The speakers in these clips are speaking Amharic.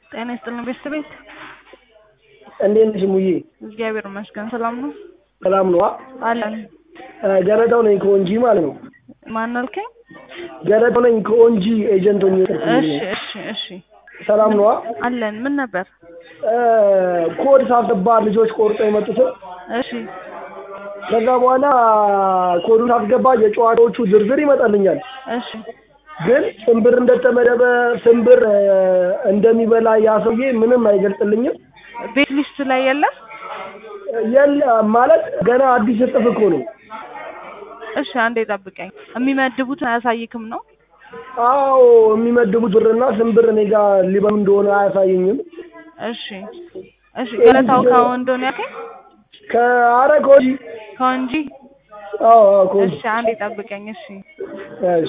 ጤና ይስጥልን ቤተሰቤት እንዴት ነሽ ሙዬ? እግዚአብሔር ይመስገን ሰላም ነው ሰላም ነዋ። አለን። ገረዳው ነኝ ከኦንጂ ማለት ነው። ማን አልከኝ? ገረዳው ነኝ ከኦንጂ ኤጀንት ሆኜ እሺ እሺ እሺ ሰላም ነዋ። አለን። ምን ነበር? ኮድ ሳስገባ ልጆች ቆርጦ የመጡትን እሺ ከዛ በኋላ ኮዱን ሳስገባ የጨዋታዎቹ ዝርዝር ይመጣልኛል። እሺ ግን ስንብር እንደተመደበ ስንብር እንደሚበላ ያ ሰውዬ ምንም አይገልጽልኝም። ቤት ሊስት ላይ የለም? የለ ማለት ገና አዲስ እጥፍ እኮ ነው። እሺ አንዴ ጠብቀኝ። የሚመድቡትን አያሳይክም ነው? አዎ የሚመድቡት ብርና ስንብር እኔ ጋር ሊበሉ እንደሆነ አያሳየኝም። እሺ እሺ ገለታው ከአሁን እንደሆነ ያልከኝ ከአረ ከወዲህ ከወንጂ አዎ አዎ ከወዲህ እሺ አንዴ ጠብቀኝ። እሺ እሺ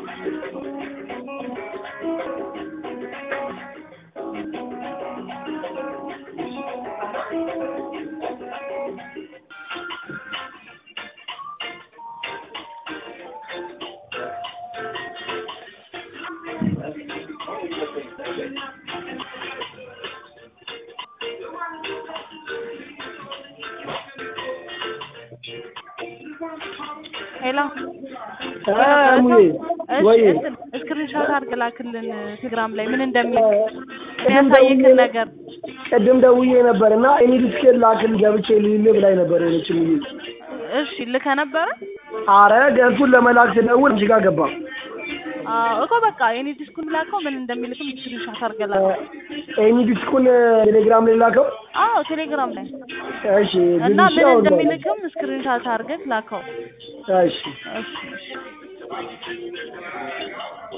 ሄሎ ሙዬ ወይ ስክሪንሾት አድርግ ላክልን ቴሌግራም ላይ ምን እንደሚል የሚያሳይክን ነገር ቅድም ደውዬ ነበር እና እኔ ዲስኬት ላክል ገብቼ ልል ብላኝ ነበር የሆነች ሙዬ። እሺ ልከ ነበረ አረ ገጹን ለመላክ ስደውል አንቺ ጋር ገባ። አዎ እኮ በቃ የኔ ዲስኩን ላከው ምን እንደሚልክም ስክሪንሾት አድርገህ ላከው ኤኒ ዲስኩን ቴሌግራም ላይ ላከው። አዎ ቴሌግራም ላይ እሺ እና ብዙ ምን ሰው እንደሚልክም ስክሪንሾት አድርገህ ላከው እሺ እሺ እሺ